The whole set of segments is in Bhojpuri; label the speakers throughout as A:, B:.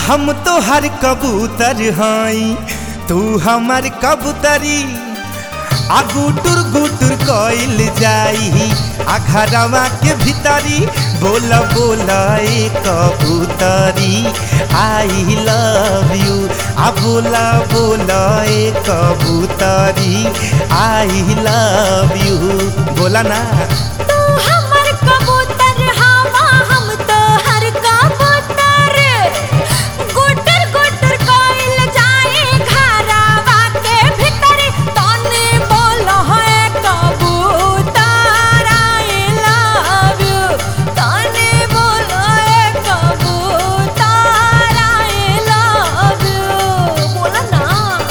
A: हम तो हर कबूतर हई तू हमर कबूतरी आ गुटुर गुटुर कइल जाई आ घरवा के भीतरी बोल बोल ए कबूतरी आई लव यू आ बोला बोल ए कबूतरी आई लव यू बोला ना
B: तू हमर कबूतर हवा हम तोहर कबूतर गुटर गुटर कोइल जाए घरवा के भीतर तने बोल है कबूतर आई लव यू तने बोल है कबूतर आई लव यू बोला ना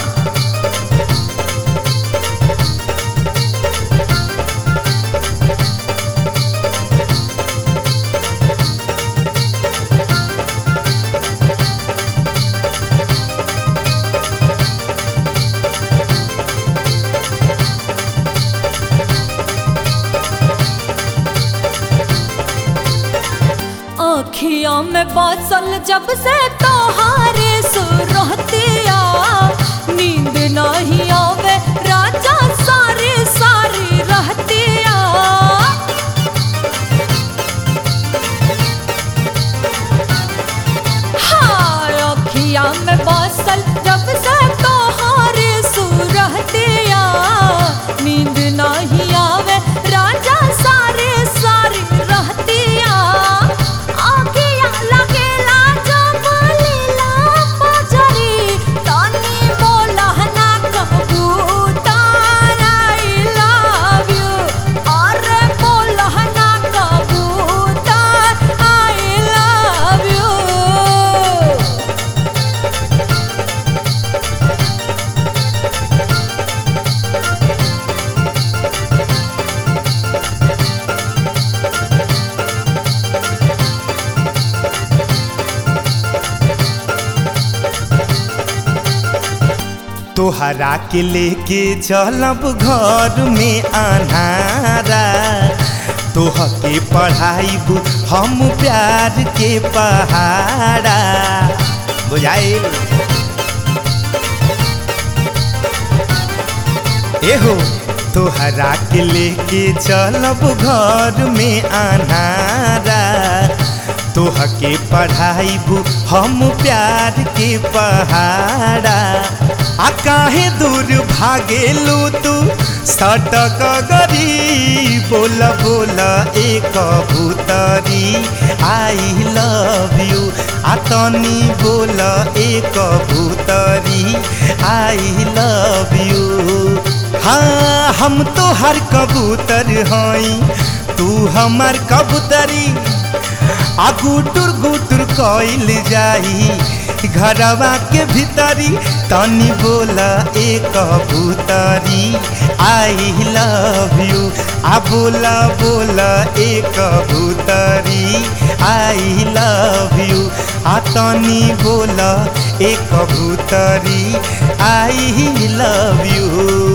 B: अखियों में बसल जब से तोहारे सुरतिया नींद नहीं आवे राजा सारी सारी रहतिया हाँ अखिया में बसल जब से तोहारे सुरतिया नींद नहीं आवे राजा सारे सारी रहतिया आखिया लगेला जब लीला बजरी तनी बोला ना कबूतर आई लव यू अरे बोला ना कबूतर आई लव यू
A: तोहरा के लेके चलब घर में अनारा तोह के पढ़ाइब हम प्यार के पहाड़ा बुझाइल एहो तोहरा के लेके चलब घर में अनारा तोह के पढ़ाइब हम प्यार के पहाड़ा आ काहे दूर भागेलू तू सटक गरी बोल बोल ए कबूतरी आई लव यू आ तनी बोल ए कबूतरी आई लव यू हाँ हम तो हर कबूतर हई तू हमर कबूतरी आ गुटुर गुटुर कइल जाई घरवा के भीतरी तनी बोला ए कबूतरी आई लव यू आ बोला बोला ए कबूतरी आई लव यू आ तनी बोला ए कबूतरी आई लव यू